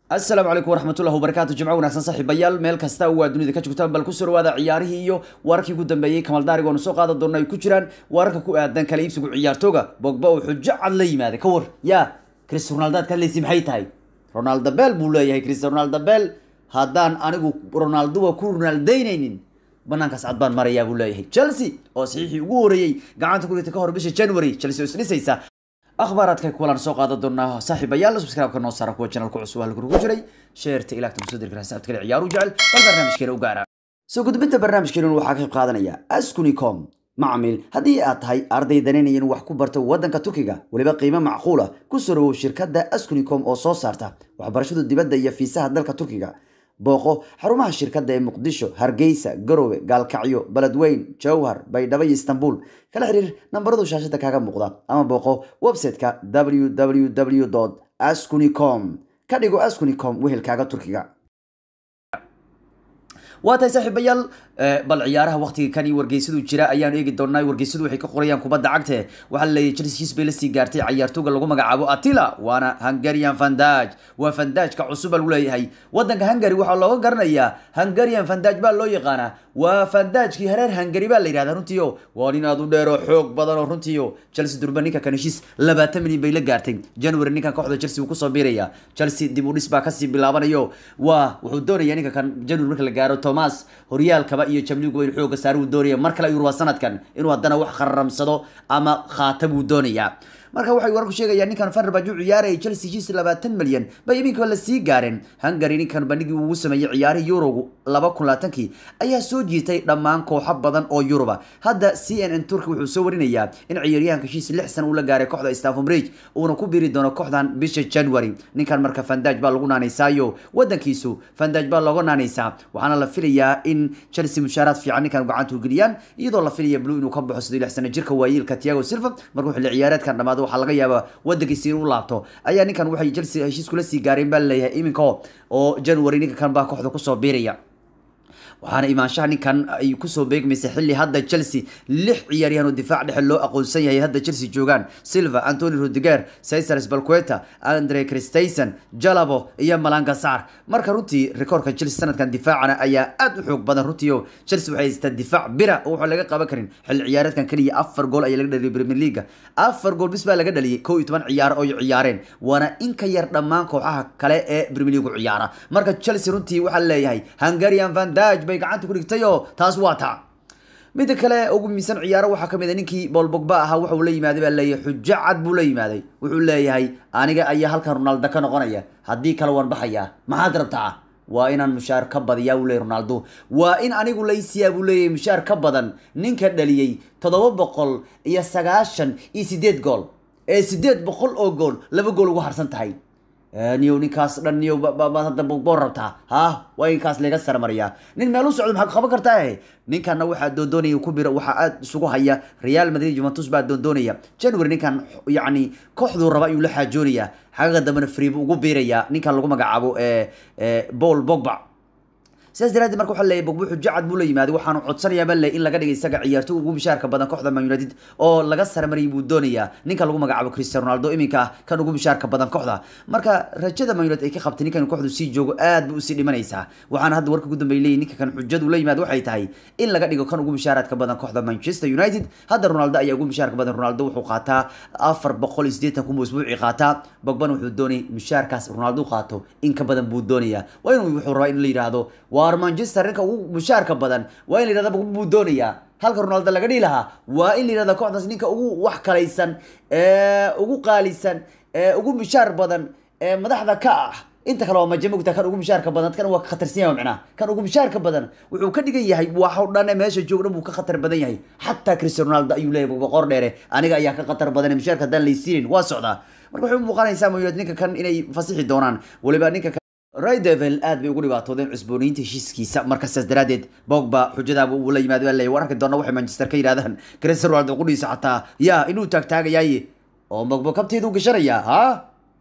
asalaamu calaykum waraxmatullahi wabarakaatu jimco wanaagsan saaxiibayaal meel kasta waa dunida ka joogtaan bal kusoo dhawaada ciyaarihii iyo wararkii ugu dambeeyey kamaldaariga oonu soo qaadan doona ay ku jiraan wararka ku aadan kala iibsigu ciyaartooga bogba oo xujo cad la yimaaday ka war yaa chris ronaldaad ka hadlaysi maxay tahay ronaldo bel buu leeyahay chris ronaldo bel haddaan anigu ronaldoa ku ronaldaynaynin banaankaas cad baan marayaa buu leeyahay chelsea oo saxiixii ugu horeeyey gacanta ku dhigtay ka hor bisha january chelsea oo isdhisaysa akhbaaraadka kulan soo qaadan doonaa saaxiibayaal subscribe-ka noo saara kuwa channelka cusub halka ugu jiray sheerta ilaagta musadir garasa abta kale ciyaaru jecel bal barnaamijkeena u gaara soo gudbinta barnaamijkeena waxaa ka qayb qaadanaya askunicom macmiil haddii aad tahay arday danaynaya inuu wax ku barto waddanka turkiga weliba qiimo macquula ku soo dhawow shirkadda askunicom oo soo saarta waxbarashada dibadda iyo fiisaha dalka turkiga booqo xarumaha shirkadda ee muqdisho hargeysa garowe gaalkacyo beledweyn jowhar baydhabo iyo istanbul kala xiriir nambaradu shaashada kaaga muuqda ama booqo website-ka www ascunicom ka dhigo ascunicom wehelkaaga turkiga waa tahay saaxiibayaal bal ciyaaraha waqtiga kan iyo wargeysaduu jira ayaanu eegi doonaa wargeysadu waxay ka qorayaan kubadda cagte waxaa laleeyahy chelsea his bay lasii gaartay ciyaartooga lagu magacaabo atila waana hungarian fandaj waa fandajka cusub baa lagu leeyahay wadanka hungary waxaa looga garanayaa hungarian fandaj baa loo yaqaanaa waa fandajkii hareer hungary baa la yidhahdaa runtiio waa nin aad u dheer oo xoog badan oo runtiio chelsea durba ninka kan heshiis labaatan milyan bay la gaartay january ninkan kooxda chelsea wuu kusoo biiraya chelsea dib u dhis baa kasii bilaabanayo waa wuxuu doonaya ninka kan january marka la gaaro thomas horyaalkaba iyo jamligu in xooga saari uu doonaya mar kale ayuu rabaa sanadkan inuu haddana wax khararamsado ama khaata buu doonayaa marka waxay wararku sheegayaan ninkan Fenerbahce uu ciyaarayay Chelsea heshiis 20 milyan bay iminka la sii gaareen Hungary ninkan bandhigii uu sameeyay ciyaarihii Euro 2020 ayaa soo jiitay dhammaan kooxo badan oo Yuruba hadda CNN Turkey wuxuu soo warinayaa in ciyaaryahanka heshiis 6 sano uu la gaaray kooxda Stamford Bridge uuna ku biiri doono kooxdan bisha January ninkan marka Van Dijk baa lagu naanaysaayo wadankiisu Van Dijk baa looga naanaysaa waxaana la filayaa in Chelsea mushaaraad fiican ninkan gacanta u geliyaan iyadoo la filaya Blue inuu ka baxo 6 sano jirka waayeelka Thiago Silva markuu xilli ciyaareedkan dhamaado waxaa laga yaabaa wadankiisa inuu laabto ayaa ninkan waxay Chelsea heshiis kula sii gaareen baa leeyahay iminka oo January ninka kan baa kooxda kusoo biiraya waxaana imaanshaha ninkan ay kusoo beegmaysay xilli hadda Chelsea lix ciyaaryahan oo difaac dhexe loo aqoonsan yahay hadda Chelsea joogaan Silva, Antonio Rudiger, Cesar Azpilicueta, Andre Christensen, Jalabo iyo Malanga Sarr marka runtii rikoorka Chelsea sanadkan difaacana ayaa aad u xoog badan runtii oo Chelsea waxay haystaa difaac bira oo waxa laga qaban karin xilli ciyaareedkan kaliya afar gool ayaa laga dhaliyay Premier League afar gool bis baa laga dhaliyay 11 ciyaar oo ciyaareen waana in ka yar dhammaan kooxaha kale ee Premier League ciyaara marka Chelsea runtii waxa leeyahay Hungarian Van Dijk bay gacanta ku dhigtay oo taas waa taa midda kale ugu miisan ciyaaro waxaa ka mid a ninkii Paul Pogba ahaa waxa uu la yimaaday baa leeyahay xujo cad buu la yimaaday wuxuu leeyahay aniga ayaa halkan Ronaldo ka noqonaya haddii kale waan baxayaa maxaad rabtaa waa inaan mushaar ka badiyaa uu leeyahay Ronaldo waa in anigu laysiyaa buu leeyahay mushaar ka badan ninka dhaliyay toddoba boqol iyo sagaashan iyo sideed gool ee sideed boqol oo gool laba gool ugu harsan tahay niyow ninkaas dhan niyow baad hadda boo rabtaa ha waa inkaas laga sarmariyaa nin meel u socdo maxaa qaban kartaa ninkanna waxaa doondoonaya ku biro waxaa aad isugu haya Real Madrid Juventus baa doondoonaya January ninkan yacni kooxduu raba ayuu la xaajoonayaa xagaga dambena free buu ugu biirayaa ninkan lagu magacaabo Paul Pogba sidaas daraadeed marka waxaa leeyahay bogbo xujo cad buu la yimaaday waxaanu codsanayaa baa leeyahay in laga dhigay isaga ciyaartoy ugu mishaarka badan kooxda Man United oo laga sarmariyay buu doonayaa ninka lagu magacaabo Cristiano Ronaldo iminka ah kan ugu mishaarka badan kooxda marka rajada Man United ay ka qabtay ninkan kooxdu sii joogo aad buu usii dhimanaysaa waxaana hadda warka ugu dambeeyay leeyahay ninka kan xujadu la yimaado waxay tahay in laga dhigo kan ugu mishaaraadka badan kooxda Manchester United hadda Ronaldo ayaa ugu mishaarka badan Ronaldo wuxuu qaataa 480 kun usbuuci qaataa Pogba wuxuu doonay mishaarkaas Ronaldo qaato in ka badan buu doonayaa waa inuu wuxuu rabaa in la yiraahdo waar Manchester ninka ugu mushaarka badan waa in la yiraahdo buu doonayaa halka Ronaldo laga dhigi lahaa waa in la yiraahdo kooxdaas ninka ugu wax kalaysan ee ugu qaalisan ee ugu mushaar badan ee madaxda ka ah inta kale waa majamugta kan ugu mushaarka badan kan waa ka khatarsan yahay macnaha kan ugu mushaarka badan wuxuu ka dhigan yahay waxa dhan meesha joogna buu ka khatar badan yahay xataa Cristiano Ronaldo ayuu leeyahay boqor dheere aniga ayaa ka khatar badan mushaarka dan laysiin waa socdaa marka wuxuu muuqanaysaa Man United ninka kan inay fasixi doonaan waliba ninka Ray Devil aad bay ugu dhibaatoodeen cusbooniinta heshiiskiisa marka saas daraadeed Pogba xujadaaba uu la yimaado leeyahay wararka doona waxay Manchester ka yiraahdaan Cristiano Ronaldo qudhiisa xataa yaa inuu taagtaagayay oo Pogba kabteedu gashanaya ha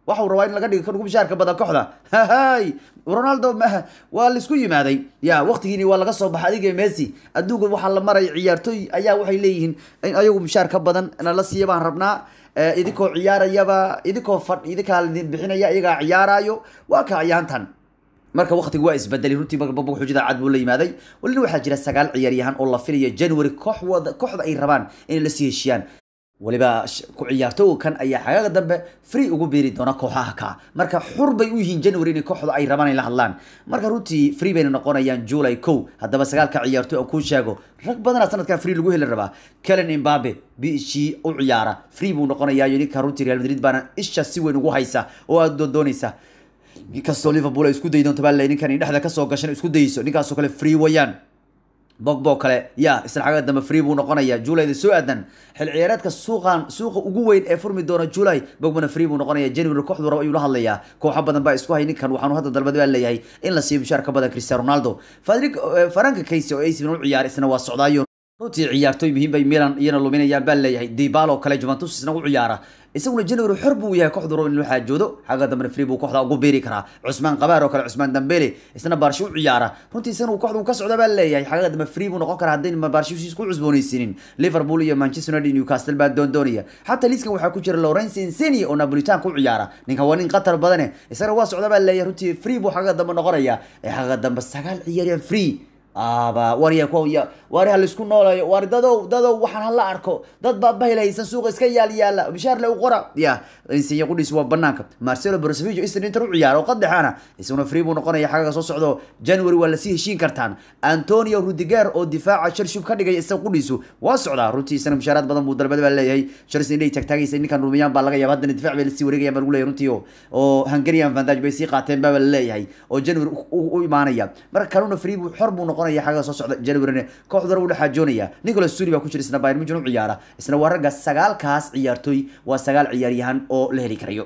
waxau rabaa in laga dhigo kan ugu bishaarka badan kooxda hahay ronaldo ma waa laisku yimaaday ya waqtigiini waa laga soo baxay adiga messi adduunka waxaa la maray ciyaartooy ayaa waxay leeyihiin in ayagu bishaar ka badan nala siiya baan rabnaa idinkoo ciyaarayaba idinkoo fadh idinkaa idin bixinaya iyagaa ciyaarayo waa ka ayaantan marka waqtigu waa isbedelay runtii bagababa xujada cad buu la yimaaday walina waxaa jira sagaal ciyaaryahan oo la filaya january kooxwada kooxda ay rabaan inay lasii heshiiyaan waliba ku ciyaartooga kan ayaa xagaaga dambe free ugu beeri doona kooxaha ka marka xur bay u yihiin january inay kooxda ay rabaan ay la hadlaan marka runtii free bayna noqonayaan july kow haddaba sagaalka ciyaartooy aan kuu sheego rag badanaa sanadkan free lagu heli rabaa kelen imbabe biishii u ciyaara free buu noqonayaa ninka runtii real madrid baana isha si weyn ugu haysa oo aad doondoonaysa inkastoo liverpool ay isku dayi doonto baa le ninkan dhexda kasoo gashan isku dayeyso ninkaasoo kale free wayaan bogbo kale ya isla xagga dambe free buu noqonaya julayda soo aadan xil ciyaareedka suuqan suuqa ugu weyn ee furmi doona julay bogbona free buu noqonaya january kooxdu rabo ayuu la hadlayaa kooxo badan baa isku hay ninkan waxaanu hadda dalbad baa leeyahay in la siiyo bishaar ka badan cristiano ronaldo fadrik faranka kayse oo ac milan u ciyaar isna waa socdaayo runtii ciyaartooy muhiim bay milan iyana luminayaan baa leeyahay dibalo kale juventus isna u ciyaara isaguna january xor buu yahay kooxdu rabo in loo xaajoodo xagga dambena free buu kooxda ugu beeri karaa cusmaan qabaar oo kale cusmaan dambele isna baarsho u ciyaara runtii isagana kooxda uu ka socda baa leeyahay xagga dambe free buu noqon karaa haddayn baarshihiis ku cusboonaysiinin liverpool iyo manchester united newcastle baa doondoonaya xataa liiskan waxaa ku jira lawrence inseni oo napolitan ku ciyaara ninkan waa nin qatar badane isagana waa socda baa leeyahay runtii free buu xagga dambe noqonaya ee xagga dambe sagaal ciyaaryan free aba warya kuya wari ha laisku noolayo wari dadow dadow waxaan hala arko dad baa bahilhaysan suuqa iska yaal yaala bishaar le u qora ya insinya qudhiis waa banaanka marcelo brosevic isna inter u ciyaaro qadexana isaguna free buu noqonaya xagga soo socdo january waa lasii heshiin kartaan antonio rudiger oo difaaca chelsea ka dhigay isaga qudhiisu waa socdaa runtii isna bishaaraad badan buu dalbada baa leeyahay chelsea inay tagtaagaysa ninkan rumiyaan baa laga yaaba haddana difaac bay lasii wareegayaan baa lagu leeyahay runtii oo hungarian vandage bay sii qaateen baa la leeyahay oo january u imaanaya marka kanuna free buu xor buu noqonaya xagga soo socda january kooxda u dhaxaajoonaya nicolas suri baa ku jira isna bayern munchen u ciyaara isna waa ragga sagaalkaas ciyaartooy waa sagaal ciyaaryahan oo la heli karayo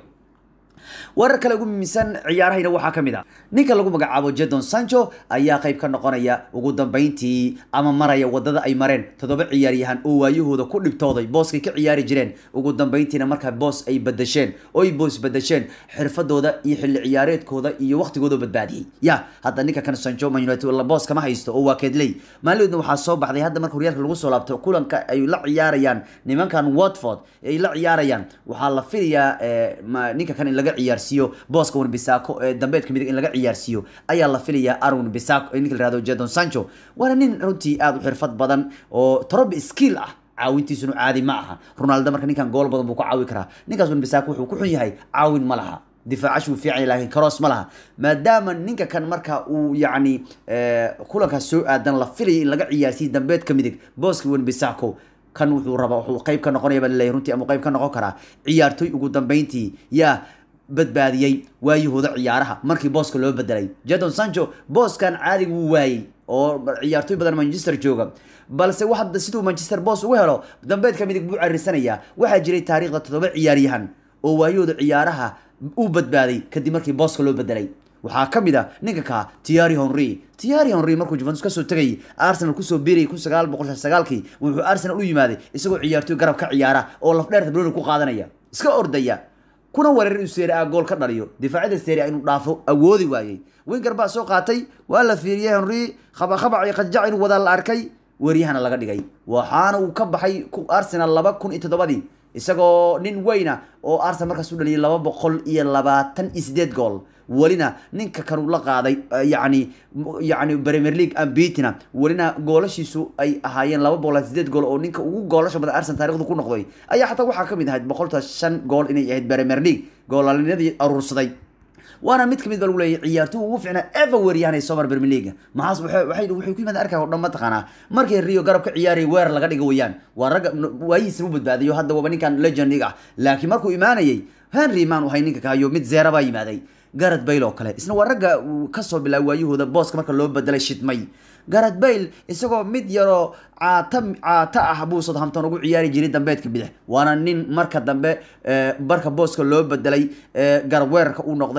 warar kale ugu muhiimsan ciyaarahayna waxaa ka mid a ninka lagu magacaabo jadon sancho ayaa qayb ka noqonaya ugu dambeyntii ama maraya wadada ay mareen toddoba ciyaaryahan oo waayahooda ku dhibtooday booskay ka ciyaari jireen ugu dambeyntiina markaa boos ay badasheen oo ay boos badasheen xirfadooda iyo xilli ciyaareedkooda iyo waqtigooda badbaadiyey ya hadda ninka kan sancho man united boos kama haysto oo waa keedley maalidoodna waxaa soo baxday hadda marka horyaalka lagu soo laabto kulanka ay la ciyaarayaan nimankan watford ay la ciyaarayaan waxaa la filayaa ninka kan in laga ciyaarsiiyo booska wanbisako ee dambeedka midig in laga ciyaarsiiyo ayaa la filayaa arun bisako ninka la yihahdo jadon sancho waana nin runtii aada u xirfad badan oo torobi skill ah caawintiisuna caadi ma aha ronaldo marka ninkan gool badan buu ka caawi karaa ninkaas wanbisako wuxuu ku xun yahay caawin ma laha difaacash wuu fiican yahay laakiin karoos ma laha maadaama ninka kan marka uu yacni kulankaas soo aadan la filayay in laga ciyaarsiiyo dambeedka midig booska wanbisako kan wuxuu rabaa wuxuu qayb ka noqonaya baa laleeyahay runtii ama qayb ka noqon karaa ciyaartooy ugu dambeyntii yaa badbaadiyey waayahooda ciyaaraha markii booska loo bedelay jadon sancho booskan caadiga wuu waayey oo ciyaartooy badan manchester jooga balse hadda siduu manchester boos ugu helo dambeedka midig buu carirsanayaa waxaa jiray taariikhda toddoba ciyaaryahan oo waayahooda ciyaaraha uu badbaaday kadib markii booska loo bedelay waxaa ka mid a ninka ka tiari henry tiari henry markuu juventus kasoo tegay arsenal kusoo biirayay kun sagaal boqol sagaalkii wuxuu arsenal u yimaaday isagoo ciyaartooy garab ka ciyaara oo lafdheerta broni ku qaadanaya iska ordaya kuna wareer inuu seeri a gool ka dhaliyo difaacyada seeri a inuu dhaafo awoodi waayey winger baa soo qaatay waa la fiiriyey henry khabakhabac iyo qadjac inuu wadaa la arkay weeryahana laga dhigay waxaana uu ka baxay arsenal laba kun iyo toddobadii isagoo nin weyna oo arsenal markaas u dhaliyay laba boqol iyo labaatan iyo sideed gool welina ninka kanuu la qaaday yani yani premier league ambitina welina goolashiisu ay ahaayeen laba boqol sideed gool oo ninka ugu goolasha badan arsenal taarikhdu ku noqday ayaa xataa waxaa kamid ahayd boqolta shan gool inay ahayd premier league goolalinadii aruursaday waana mid kamid ba lagu leeyahay ciyaartoy ugu fiicnaa ever weeryahanay somar premier league maxaas waxay waxay waxay ku yimaadeen arkaa oo dhan mataqaanaa markii rio garab ka ciyaarayay weer laga dhigo weeyaan waa ragga waayihiisna u badbaadayo hadda waaba ninkan legendig ah laakiin markuu imaanayay henry maan uhay ninka kahayo mid zeera baa yimaaday garad bayle oo kale isna waa ragga kasoo bilaabay waayahooda booska marka loo bedelay shidmay garad bayle isagoo mid yaroo caata caata ah buu southampton ugu ciyaari jiray dambeedka bidix waana nin marka dambe barka booska loo bedelay garab weerarka uu noqday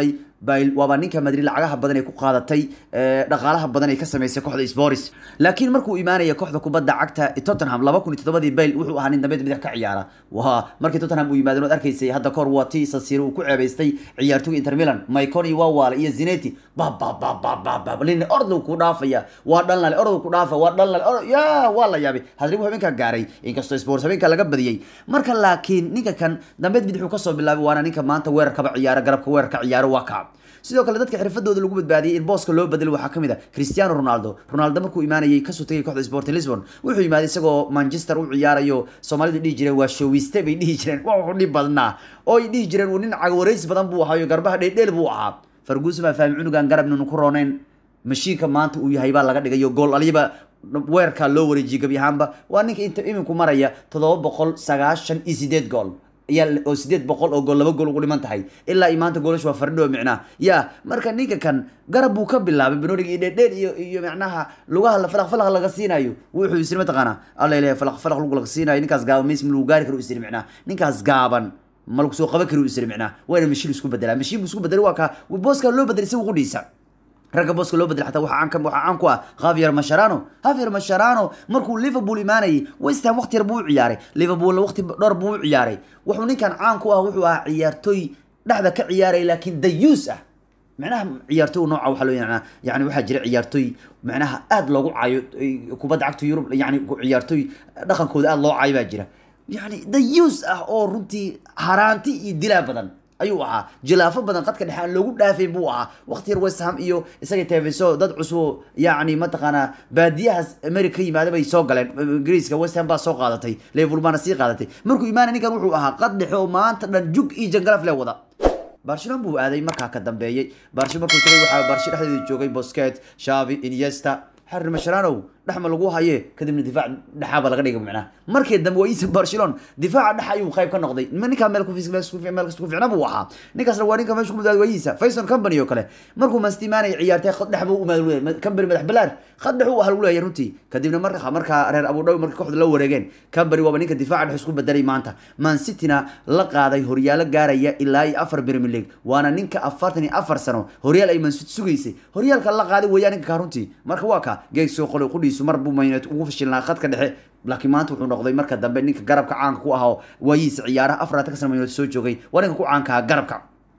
bail waaba ninka madrid lacagaha badan ay ku qaadatay dhaqaalaha badan ay ka sameysay kooxda sporis laakiin markuu imaanaya kooxda kubadda cagta tottenham laba kun iyo toddobadii bail wuxuu ahaa nin dambeed bidix ka ciyaara waa markii tottenham uu yimaadeen ood arkaysay hadda kahor waa tii sasiiro uu ku ceebaystay ciyaartoyga inter milan maiconi wawaale iyo zineti babababababab lin orduu ku dhaafaya waa dhanlale orduu ku dhaafa waa dhanlale ya waa la yaabay hadribu habeenka gaaray inkastoo sports habeenka laga badiyey marka laakiin ninka kan dambeed bidixuu kasoo bilaabay waana ninka maanta weerarkaba ciyaara garabka weerarka ciyaaro waa kaab sidoo kale dadka xirfadooda lagu badbaadiyey in booska loo bedelo waxaa kamid a cristiano ronaldo ronaldo markuu imaanayay kasoo tegay kooxda sporting lisbon wuxuu imaaday isagoo manchester u ciyaarayo soomaalidu dhihi jireen waa showiste bay dhihi jireen waa wuxuu dhib badnaa oo ay dhihi jireen uu nin cagwareysi badan buu ahaayo garbaha dheeldheel buu ahaa farguusi baa fahmi cunugan garab nunu ku rooneyn mashiinka maanta uu yahay baa laga dhigayo gool aliba weerarkaa loo wareejiyey gebi ahaanba waa ninka inta iminku maraya toddoba boqol sagaashan iyo sideed gool ayaa oo sideed boqol oo gool laba gool ugu dhiman tahay ilaa iyo maanta goolash waa fardho micnaa ya marka ninka kan garab buu ka bilaabay banorig iyo dheerdheer iyo iyo macnaha lugaha falaq falaq laga siinayo wuxuu isiri mataqaana alla ilahay falaq falaq lug laga siinayo ninkaas gaaban meys ma lagu gaari karo isiri micnaa ninkaas gaaban ma lagu soo qaban karo isiri micnaa wayna mashiin isku bedelaa mashiin buu isku bedelay waa ka booskaa loo bedelay isagu qudhiisa ragga booska loo bedel xataa waxaa caan waxaa caan ku ah Javier Mascherano Javier Mascherano markuu Liverpool imaanayay West Ham waqti yar buu u ciyaaray Liverpool waqti dhowr buu u ciyaaray wuxuu ninkan caan ku ah wuxuu ahaa ciyaartoy dhexda ka ciyaaray laakiin dayuus ah macnaha ciyaartoy nooca waxaa loo yaqaanaa yani waxaa jira ciyaartoy macnaha aad loogu caayo kubadda cagta Yurub yani ciyaartoy dhaqankooda aad loo caayo baa jira yani dayuus ah oo runtii haraanti iyo dilaa badan ayuu ahaa jilaafo badan qadka dhexe aan loogu dhaafay buu ahaa waqti yar west ham iyo isaga teefiso dad cusub yacni mataqaanaa baadiyahaas america ka yimaada bay soo galeen ingiriiska west ham baa soo qaadatay liverpool baana sii qaadatay markuu imaanay ninkan wuxuu ahaa qad dhexe oo maanta dhan jug iyo jangalaf le wada barcelona buu aaday markaa ka dambeeyey barshi markuu tagay waxaa barshi dhexdeeda joogay bosquet shavi iniesta xarir masharanow dhexma lagu haye kadibna difaac dhexaaba laga dhigay macnaha markii dambe waa iisa barcelona difaaca dhex ayuu qayb ka noqday ninkaa meel meel kasta ku ficna buu ahaa ninkaasna waa ninka meesha ku mudaaday waayiisa faison company oo kale markuu mastimaanay ciyaartay khad dhex buu umaad leeyahay company madax balaar khad dhex uu ahal leeyahay runtii kadibna marka markaa reer abu dhawi markii kooxda la wareegeen company waaba ninka difaaca dhex isku bedelay maanta man cityna la qaaday horyaalo gaaraya ilaa iyo afar premier league waana ninka afartan iyo afar sano horyaal ay man city sugaysay horyaalka la qaaday weeyaan ninka kaa runtii marka waa ka geeg soo qolay qudhiisu mar buu maynet ugu fashilnaa khadka dhexe laakiin maanta wuxuu noqday marka dambe ninka garabka caanka ku ahaa waayihiisa ciyaaraha afar ka sana maynet soo joogay waa ninka ku caanka ahaa garabka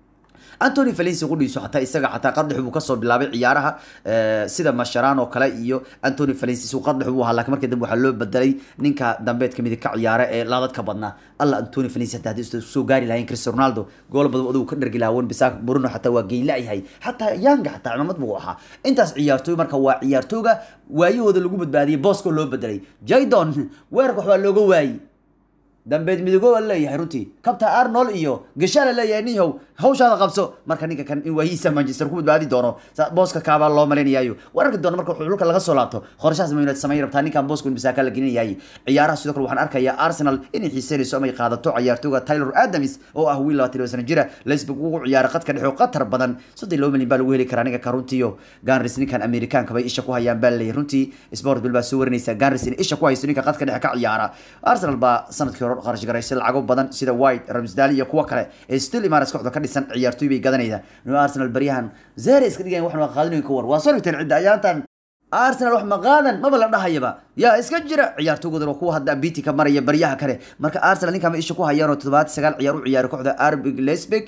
antony valenci qudhiisu xataa isaga xataa qadhex buu kasoo bilaabay ciyaaraha sida masharan oo kale iyo antony valenci isuu qadhex buu ahaa laakiin markii dambe waxaa loo bedelay ninka dambeedka midig ka ciyaara ee laadadka badnaa alla antony valenci hataa haddii soo gaari lahayn cristiano ronaldo gool badan adigu ka dhergi lahaa wen bisaak bruno xataa waa geyla yahay xataa yanga xataa cimamad buu ahaa intaas ciyaartooy marka waa ciyaartooyga waayahooda lagu badbaadiyey booska loo bedelay jaydon weerarka waxbaa looga waayey dambeed midigo waa leeyahay runtii kabta arnold iyo gashala leeyahay nihow hawshaada qabso marka ninka kan in waayihiisa manchester ku badbaadi doono booska kaabaa loo malaynayayo wararki doono marka xulka laga soo laabto qorshahaas man united samayn rabtaa ninkan booska bisaaka la gelinayay ciyaaraha sidoo kale waxaan arkayaa arsenal inay xiiseynayso amay qaadato ciyaartooga taylor adams oo ah wiil labaatan iyo sano jira lesbig ugu ciyaara qadka dhexe oo qatar badan soddon laba milyan baa lagu heli karaa ninka ka runtiiyo ganris ninkan amerikaanka bay isha ku hayaan baa leeyahay runtii sport bill baa soo warinaysa ganris in isha ku haysto ninka qadka dhexe ka ciyaara arsenal baa sanadkii hore qarash garaysay lacago badan sida white ramsdale iyo kuwa kale ee still imaras kooxda ka dhisan ciyaartooy bay gadanayda no arsenal baryahan zere iska dhigayan waxna qaadinayo ka war waa soo dhigteen cidda ayaantan arsenal wax ma qaadan maba la dhahayaba yaa iska jira ciyaartoogoodana waa kuwa hadda biti ka maraya baryaha kale marka arsenal ninkan ma isha ku hayaan oo toddobaad sagaal ciyaar u ciyaaray kooxda arbig lesbig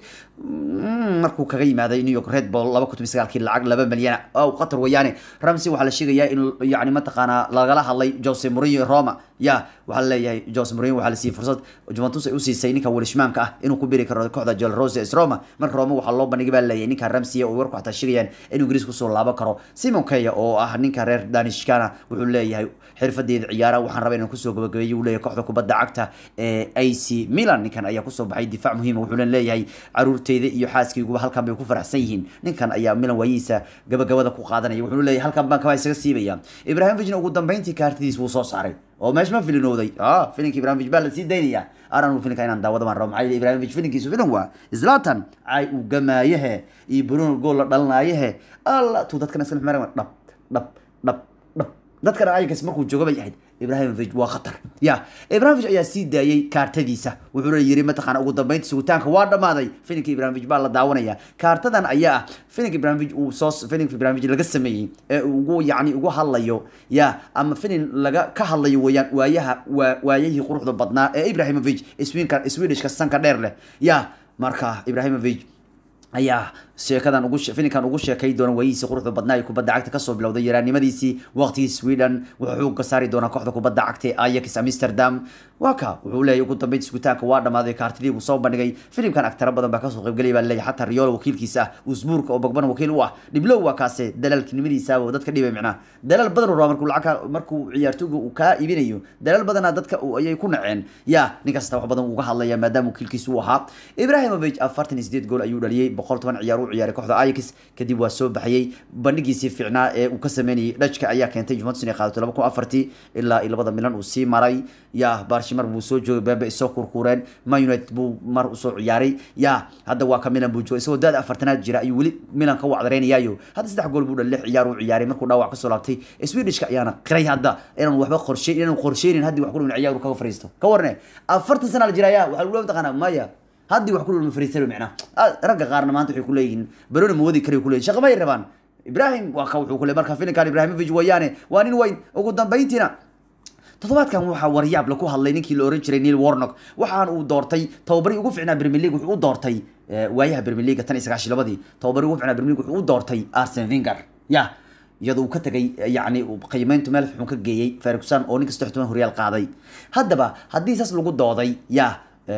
markuu kaga yimaaday new york red bull laba kun sagaalkii lacag laba milyan oo qatar weeyaane ramsey waxaa la sheegayaa in yani mataqaanaa lagala hadlay jose mourinho roma ya waxaa leeyahay jose mourinho waxaa la siiyey fursad juventus ay u siisay ninka welishmaanka ah inuu ku biri karo kooxda jol rose es roma marka roma waxaa loo bandhigay baa leeyahay ninka ramsey oo warku xataa sheegayaan inuu ingiriis kusoo laaban karo simon keya oo ah ninka reer danishkana wuxuu leeyahay xirfadeeda ciyaaraha waxaan rabaa inaan kusoo gabagabeeyo uu leeyahay kooxda kubadda cagta ee ac milan ninkan ayaa kusoo baxay difaac muhiima wuxuu leeyahay caruurteyda iyo xaaskayguba halkan bay ku faraxsan yihiin ninkan ayaa milan waayihiisa gabagabada ku qaadanaya wuxuu leeyahay halkan baan kaba isaga siibaya ibrahimovic ugu dambeyntii kaartidiis wuu soo saaray oo meesh ma filinooday ah filinka ibrahimovic baa la sii daynaya aran uu filinka inaan daawada baan rabo maxaa yeelay ibrahimovic filinkiisu filin waa zlatan caay uu gamaayehe iyo bruno gool la dhalanaayehe alla tuu dadkan iska dhab dhab dhab dhab dadkana ayagas markuu jooga bay ahayd ibrahimovic waa khatar ya ibrahimovic ayaa sii daayey kaartadiisa wuxuuna yiri mataqaana ugu dambeynta sugitaanka waa dhamaaday filinka ibrahimovic baa la daawanaya kaartadan ayaa ah filinka ibrahimovic uu soo filinka ibrahimovic laga sameeyey ee ugu yacni ugu hadlayo ya ama filin laga ka hadlayo weeyaan waayaha waa waayahii quruxda badnaa ee ibrahimovic swinka swedishka sanka dheer leh ya marka ibrahimovic ayaa sheekadan ugu filinkan ugu sheekay doona waayihiisii quruxda badnaa ee kubadda cagta kasoo bilowday yaraannimadiisii waqtigii sweden wuxuu ka saari doonaa kooxda kubadda cagta ee ajax amsterdam waa ka wuxuu leeyahy ugu dambeynta sugitaanka waa dhamaaday kaartidii buu soo bandhigay filimkan agtara badan baa kasoo qaybgelaya baa leeyahay xataa riyoolo wakiilkiisa ah usbuurka oo bogbana wakiil u ah dhiblow waa kaase dalaalkinimadiisaaba dadka dhibay micnaa dalaal badan uu rabaa markuu lacagka markuu ciyaartooyga uu kaa iibinayo dalaal badanaa dadka ayay ku naceen ya ninkasta wax badan uga hadlaya maadaama wakiilkiisa uu ahaa ibrahimovic afartan iyo sideed gool ayuu dhaliyey boqol toban ciyaar u ciyaaray kooxda ajax kadib waa soo baxayey bandhigiisii fiicnaa ee uu ka sameynayay dhajka ayaa keentay juventus inay qaadato laba kun afartii ilaa iyo labada milan uu sii maray ya barshi mar buu soo joogay bebe isoo kurkureen man united buu mar usoo ciyaaray ya hadda waa ka milan buu joogay isagoo daada afartanaad jira ayuu weli milan ka wacdareynayaayo hadda saddex gool buu dhalay lix ciyaar uu ciyaaray markuu dhaawac kasoo laabtay swedishka ayaana qiray hadda inaan waxba qorshe inaan qorsheynin haddii wax ku dhimin ciyaar uu kaga fariisto ka warne afartan sana la jiraya waxaa lagu mataqaanaa maya haddii wax ku dhulma fariistan micnaa ragga qaarna maanta waxay kuleeyihiin baroni ma wadi kari kuleeyihin shaqa may rabaan ibrahim waa ka wuxuu kule marka filinkan ibrahimovic wayaane waa nin weyn ugu dambeyntiina toddobaadkan waxaa waryaab laku hadlay ninkii la oran jiray neil warnock waxaan uu doortay tababarii ugu ficnaa premier league wuxuu u doortay waayaha premier league tan iyo sagaashi labadii tababarii ugu ficnaa premier league wuxuu u doortay arsen vinger ya iyadoo uu ka tegay yacni qiimeyntu meel xun ka geeyey ferguson oo ninka saddex toban horyaal qaaday haddaba haddii saas lagu dooday ya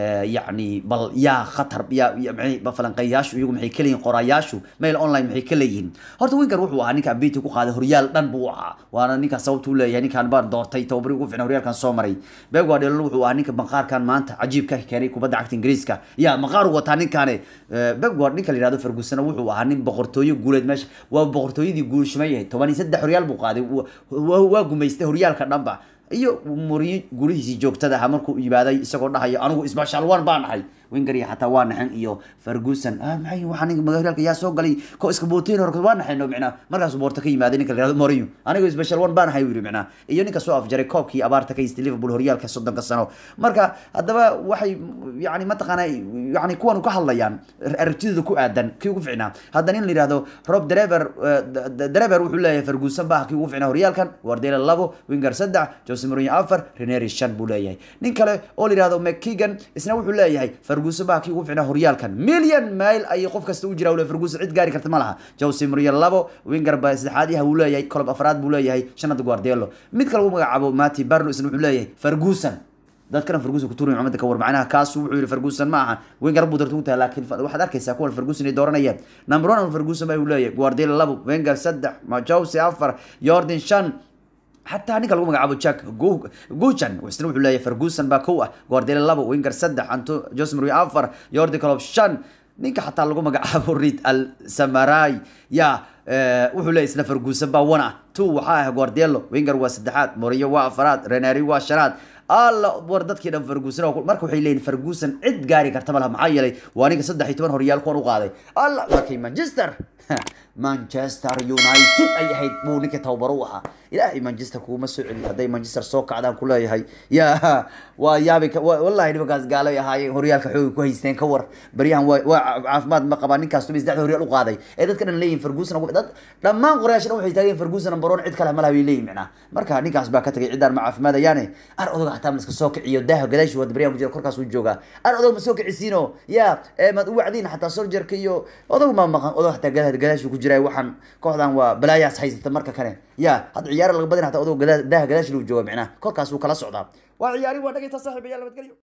yacni bal yaa khatar ya falanqeeyaashu iyagu maxay ka leeyihin qoraayaashu mail online maxay ka leeyihiin horta winker wuxuu ahaa ninka abiti ku qaaday horyaal dhan buu ahaa waana ninkaa sababtu leeyahay ninkaan baan doortay tababari ugu ficna horyaalkan soo maray beb guardiola wuxuu ahaa ninka maqaarkan maanta cajiibka keenay kubadda cagta ingiriiska ya maqaar u wataa ninkaane beb guard ninka la yihahdo ferguson wuxuu ahaa nin boqortooyo guuleed meesha waa boqortooyadii guulshimayahay toban iyo saddex horyaal buu qaaday waa gumaystay horyaalka dhanba iyo muriyo gulihiisii joogtada ahaa markuu yimaaday isagoo dhahayo anigu isbashal one baan nahay winger iyo xataa waa naxan iyo ferguson ah maxay waxaa ninka magaalka yaa soo galay ko iska booteen hore waa naxayno micnaa markaasuu boorta ka yimaaday ninka la yihahdo Mourinho anigu special one baan ahay yiri micnaa iyo ninka soo afjaray koobkii abaarta ka haystay Liverpool horyaalka soddonka sano marka haddaba waxay yani mataqaana yani kuwan ka hadlayaan aragtidooda ku aadan kii ugu ficnaa haddana in la yihahdo Rob Drever Drever wuxuu leeyahay Ferguson baa kii ugu ficnaa horyaalkan Guardiola labo winger saddex Jose Mourinho afar Ranieri shan buu leeyahay nin kale oo la yihahdo McKeegan isna wuxuu leeyahay ferguson baa kii ugu ficnaa horyaalkan million mile ayay qof kasta u jiraa ule ferguson cid gaari karta ma laha jose mourinho labo winger ba saddexaad yaha uu leeyahay kolob afraad buu leeyahay shanada guardielo mid kale uu magacaabo mati barno isna wuxuu leeyahay ferguson dadkana ferguson ku tuuray maxamed ka war macnaha kaas wuxuu yiri ferguson ma aha winger buu dartu tahay laakiin waxaad arkaysaa kuwan ferguson ay dooranayaan number 1 ferguson baa uu leeyahay guardiola labo wenger saddex ma jose afar jordan shan حتى نيكا لو مغعبو جاك جو جوجان وسنا وحو ليه فرغوسن با كو غوارديولا لابو وينجر صدح انتو جوس مري افر يوردي كلوب شان نينكا حتى لو مغعبو ريد الساماراي يا wuxuu leeyahay isna ferguson baa wana two waxaa ah guardielo winger waa saddexaad moriyo waa afaraad renari waa shanaad alla war dadkii dhan ferguson marka waxay leeyihin ferguson cid gaari karta malaha maxaa yeelay waa ninka saddex iyo toban horyaal kuwan u qaaday alla markay manchester manchester united ay ahayd buu ninka tababaro u ahaa ilaahay manchester kuguma soo celi hadday manchester soo kacdaan ku leeyahay ya waa yaabi wallahi nimankaas gaalay ahaayeen horyaalka xooga ku haysteen ka war baryahan waa caafimaad ma qabaa ninkaas tumi saddexda horyaal u qaaday ee dadka dhan leeyihin ferguson dad dhammaan qorayaasha dhan waxay taageen ferguson baroon cid kale malaha bay leeyihin macnaa marka ninkaas baa ka tagay ciddaan ma caafimaadayaane ar odoga xataa ma iska soo kiciyo daaha gadaashi waa baryahan ku jira korkaas uu joogaa ar odog ma soo kicisiino ya maad u wacdiin xataa soljarka iyo odog ma maqan odog xataa gadaashi ku jira waxaan kooxdan waa balaayaas haysata marka kale ya hadda ciyaara laga badin xataa odog daaha gadaashi lagu jooga macnaa korkaas uu kala socdaa waa ciyaari waa dhagayta saaxiibayaal nabadgelyo